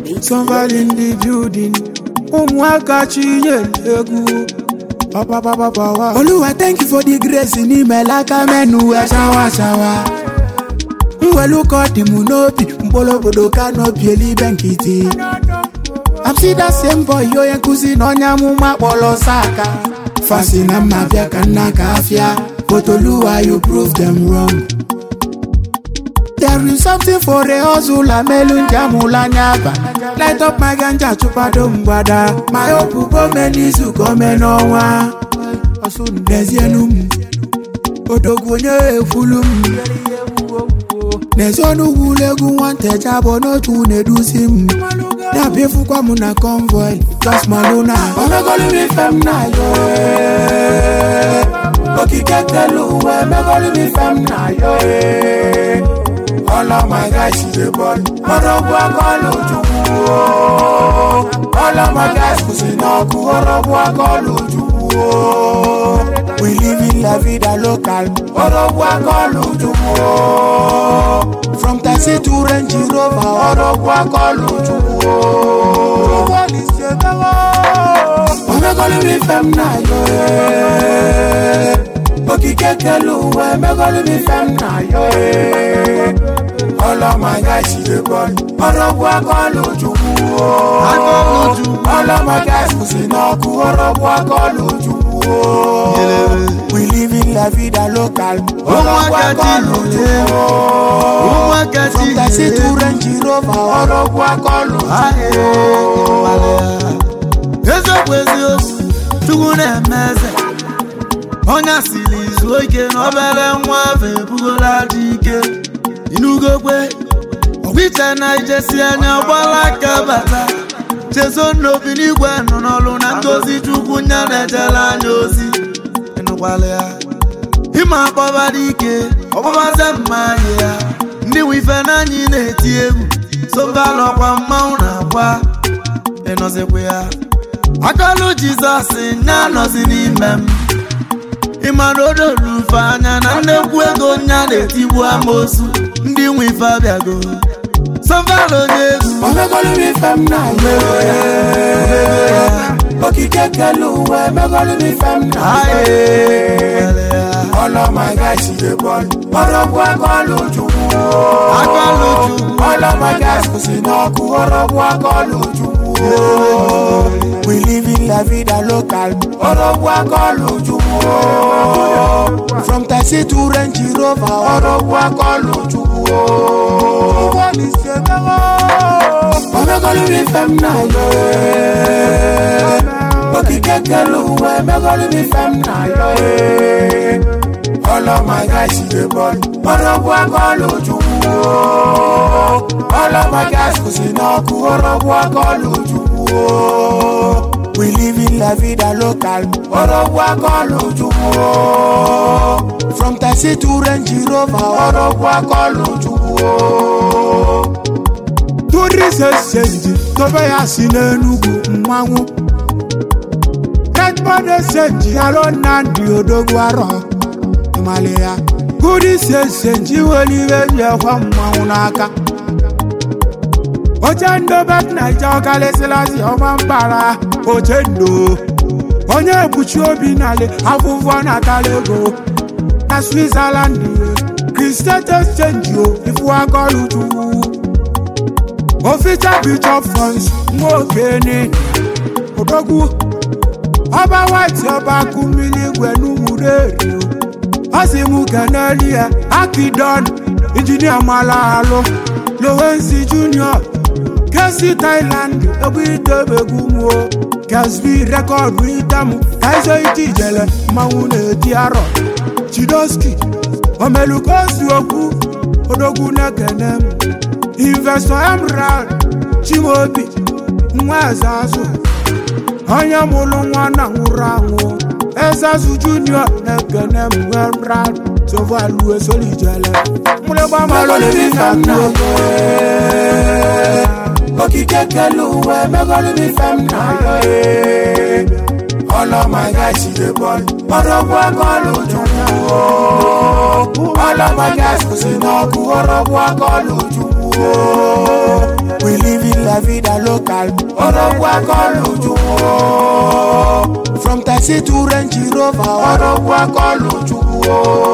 Somebody in the building. Ụmụaka chinyere egwu. Ọpapapapa. Oluwa thank you for the grace n'ime laka menu wee shawa shawa. Mwelu ka ọ dị m n'obi mkpụrụ obodo ka n'obi elibe nkịtị. I'm see that same boy onye nkụzi na onye amụma kpọrọ saka. Fasi na mma bịa ka nna ka afịa. But Oluwa you prove them wrong. There is something for a hustler melu njamula anya aba Light up my ganja chụpado mgbada My hope gome n'izu gome n'ọnwa N'ezienu m Odogwu onye ekwulu m N'ezi ọnụ ugwu egwu nwata abụọ n'otu na-eduzi m Na-abịafukwa m na convoy Just maluna Omegolu m ife m na yo eh. Okike kelu uwe Emegolu m ife m na yo eh. All of my guys is the ball. Ọ̀rọ̀bù akọ́lù Chukwu o. All of my guys kù sí náà kú. Ọ̀rọ̀bù akọ́lù Chukwu o. We live in la vida local. Ọ̀rọ̀bù akọ́lù Chukwu o. From taxi to Range Rover. Ọ̀rọ̀bù akọ́lù Chukwu o. Wọ́n ní ṣe bẹ́wọ̀. Omegolu mi fẹ́ m náà yọ ẹ́. Okike kelu uwe. Emegolu mi fẹ́ m náà yọ ẹ́. All of my guys is the ball. Ọ̀rọ̀bù akọ́lù Chukwu o. All of my guys kù sí náà kú. Ọ̀rọ̀bù akọ́lù Chukwu o. We live in la vida local. Ọ̀rọ̀bù akọ́lù Chukwu o. Ụmụaka From taxi to tinyere Range Rover. Ọ̀rọ̀bù akọ́lù Chukwu o. eziokwu eziokwu chukwu na-eme eze onye asịrị izu ike na obere nwa afọ ebugola dị ike inugokwe ọgwịcha na ijesi anya gbala aka bata chezo n'obi n'igwe nọ n'ọlụ na ngozi chukwu nya na-ejere anya ozi ịnụkwala ya ịma akpọba dị ike ọkpọbaze mma anyị ya ndị nwe ife n'anyị na-eti egwu sobalọkwa mmanwụ na-akwa ịnọzikwa ya akọlụ jizọs nya nọzi n'ime m ịmara odorufe anya na nnekwu ego nya na-etigbu amosu ndị nwe ife abịago sọvalo onye egwu Omegolu mi fẹ́ m náà yọ ẹ́. Okike kelu uwe. Emegolu mi fẹ́ m náà yọ ẹ́. All of my guys is the ball. Ọ̀rọ̀bù akọ́lù Chukwu o. Akọ́lù Chukwu. All of my guys kù sí náà kú. Ọ̀rọ̀bù akọ́lù Chukwu o. We live in la vida local. Ọ̀rọ̀bù akọ́lù Chukwu o. From taxi to Range Rover. Ọ̀rọ̀bù akọ́lù Chukwu o. Wọ́n ní ṣe mẹ́wọ́. Omegolu mi fẹ́ m náà yọ ẹ́. Okike kelu uwe. Emegolu mi fẹ́ m náà yọ ẹ́. All of my guys is the ball. Ọ̀rọ̀bù akọ́lù Chukwu o. All of my guys kù sí náà kú. Ọ̀rọ̀bù akọ́lù Chukwu o. We live in la vida local. Ọ̀rọ̀bù akọ́lù Chukwu o. From taxi to Range Rover. Ọ̀rọ̀bù akọ́lù Chukwu o. Tourism senji tobe ya si n'Enugu mmanwụ. Redmond senji alo Nnamdi Odogwu arọ. ịmalị ya gudi senji nwere ihe ji ekwe mmanwụ n'aka oche ndobe naija ọkalịsịlasị ọma mbara oche ndo onye ekpuchi obi nale afụfụ natala ego na switzerland kristet exchange o ifu akọlụ chukwu oficha bishop fons nwa okene odogwu ọba white ọba kụ mmiri igwe n'ugwureri ọ sị m keneli ya akidon injinia mara alụ lowensi junior kesi thailand egwu idebegwu mụo gasbi rekọdụ itam kaizo iti ijele mmanwụ na-eti arọ chidoski omelukosi okwu odogwu na-ekene m investọ emerald chimobi nwa eze azụ onye mụrụ nwa na nwụrụ anwụ ezazu junior na-ekene m emerald sovalu esolijele okike kelu uwe megolu mi fem na yo ee. All of my guys is the ball. Ọ̀rọ̀bù akọ́lù Chukwu o. All of my guys kù sí náà kú. Ọ̀rọ̀bù akọ́lù Chukwu o. We live in la la vida local ọrọgwụ akọlụ chukwu from taxi to range rover ọrọgwụ akọlụ chukwu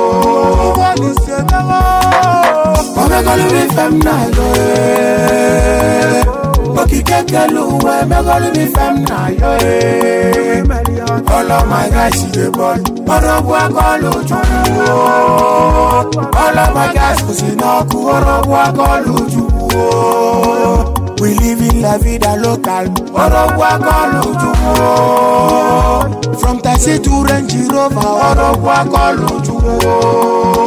omegolu mi fem na yo eh. okike kelu uwe megolu mi fem na yo eh. ọlọmọ gáàsì lè bọ́ọ̀lù ọrọ̀bù akọlù ojúkú o ọlọmọ gáàsì kò sí náà kú ọrọ̀bù akọlù ojúkú o we live in la vida local ọrọ̀bù akọlù ojúkú o from taxi to range rover ọrọ̀bù akọlù ojúkú o.